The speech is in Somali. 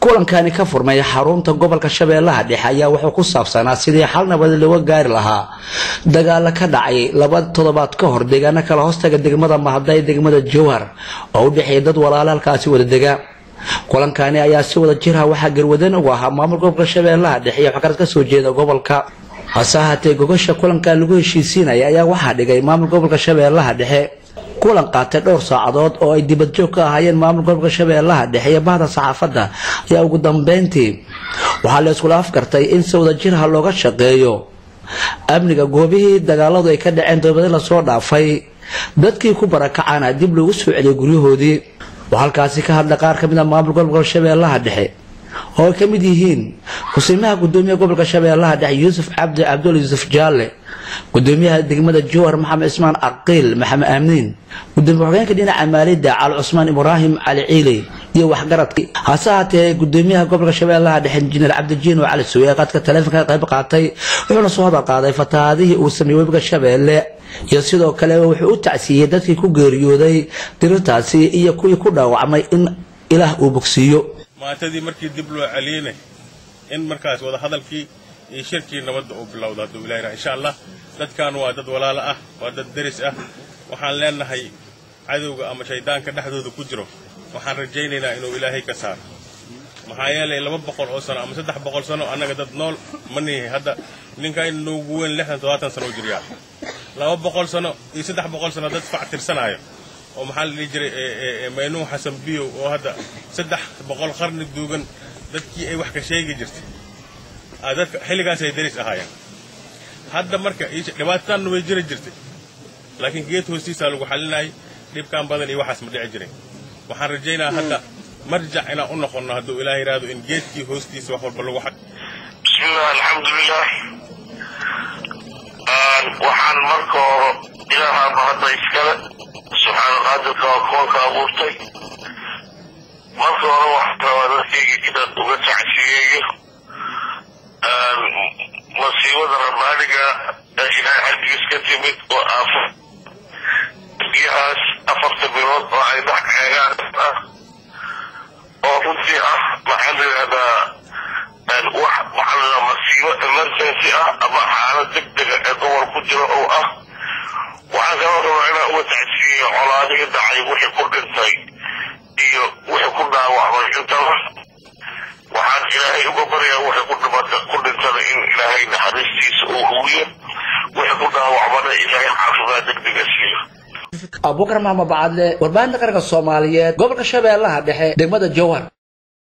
kulankani ka furmay xarunta gobolka shabeellaha dhexe ayaa wuxuu ku saabsanaa sidii xal nabad looga gaari lahaa dagaalo ka dhacay laba toddobaad ka hor deegaano kala hoostaga degmada mahadday degmada jowhar oo u dhexeeya dad walaalo halkaasi wada dega kulankani ayaa si wada jirha waxaa garwadan ugu ahaa maamul gobolka shabeellaha dhexe iyo waxgarad ka soo jeeda gobolka hase ahaatee gogasha kulankan lagu heshiisiinaya ayaa waxaa dhigay maamul gobolka shabeellaha dhexe kulan qaatay dhowr saacadood oo ay dibadjoog ka ahaayeen maamul gobolka shabeellaha dhexe iyo bahda saxaafadda ayaa ugu dambeyntii waxaa la iskula afgartay in si wada jirha looga shaqeeyo amniga goobihii dagaaladu ay ka dhaceen toobadii lasoo dhaafay dadkii ku barakacana dib loogu soo celiyay guryahoodii oo halkaasi ka hadlay qaar ka mid a maamul gobolka shabeellaha dhexe oo ay ka mid yihiin kusiimaha gudoomiyaha gobolka shabeellaha dhexe yuusuf cabdi cabdul yuusuf jaalle gudoomiyaha degmada jowhar maxamed cismaan aqiil maxamed aamniin gudoomiye ku-xigeenka dhinaca maalidda cali cusmaan ibraahim cali ciili iyo waxgaradka hase ahaatee gudoomiyaha gobolka shabeellaha dhexe injineer cabdijiin oo cali suwe qaadka taleefonka qayb qaatay wuxuuna soo hadal qaaday fatahaadihii uu sameeyey webiga shabeelle iyo sidoo kale wuxuu u tacsiiyey dadkii ku geeriyooday dirirtaasi iyo kuwii ku dhaawacmay in ilaah uu bogsiiyo maantadii markii dib loo celiyeyna in markaas wada hadalkii iyo shirkii nabadda uu bilowda hadduu ilahi raha insha allah dadkan waa dad walaalo ah waa dad deris ah waxaan leenahay cadowga ama shaydaanka dhexdooda ku jiro waxaan rajaynaynaa inuu ilaahay ka saaro maxaa yeelay laba boqol oo sano ama saddex boqol sano annaga dad nool ma nihi hadda ninka in noogu weyn lixdan toddobaatan sano u jiryaa laba boqol sano iyo saddex boqol sano dad fac tirsanaayo oo maxaa la dhihi jiray maynuun xasan biyow oo hadda saddex boqol qarni duugan dadkii ay wax ka sheegi jirtay dadka xilligaasay deris ahaayeen hadda marka dhibaatataanna way jiri jirtay laakiin geed hoostiisaa lagu xalinayay dhibkaan badan iyo waxaas ma dhici jiray waxaan rajaynaa hadda marjac inaan u noqonno hadduu ilaah yidhaahdo in geedkii hoostiisa wax walba lagu xaq bismillah alxamdulilah waxaan marka hore ilaahaaba hadda iskale subxaana qaadirka waa koonka abuurtay marka hore waxaan rabaa dadkayga inaan uga tacsiyeeyo masiibada rabbaaniga ee ilaahay xaggiis ka timid oo aafo biyahaas afarta bilood oo ay dhex eegaan ah oo runtii ah maxaa la yidhahdaa wax waxaa la masiibo emergency ah ama xaalad degdega ee gobol ku jiro oo ah waxaan kaloo rabaa inaan uga tacsiyeeyo colaadihii dhacay wixii ku dhintay iyo wixii ku dhaawacmay intaba waxaan ilaahay uga baryaa wixii ku dhimata ku dhintada in ilaahay naxariistiisa uu huwiyo wixii ku dhaawacmana ilaahay caafimaad degdega siiyo abubakar maxamed bacadle warbaahinta qaranka soomaaliyeed gobolka shabeellaha dhexe degmada jowhar